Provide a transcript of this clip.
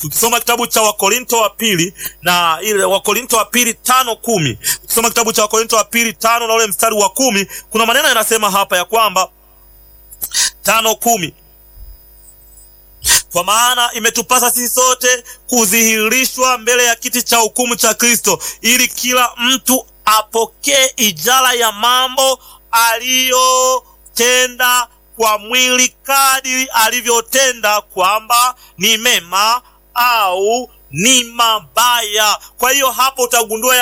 tukisoma kitabu cha Wakorinto wa pili na ile Wakorinto wa pili tano kumi tukisoma kitabu cha Wakorinto wa pili tano na ule mstari wa kumi kuna maneno yanasema hapa ya kwamba tano kumi kwa maana imetupasa sisi sote kudhihirishwa mbele ya kiti cha hukumu cha Kristo, ili kila mtu apokee ijara ya mambo aliyotenda kwa mwili kadiri alivyotenda, kwamba ni mema au ni mabaya. Kwa hiyo hapo utagundua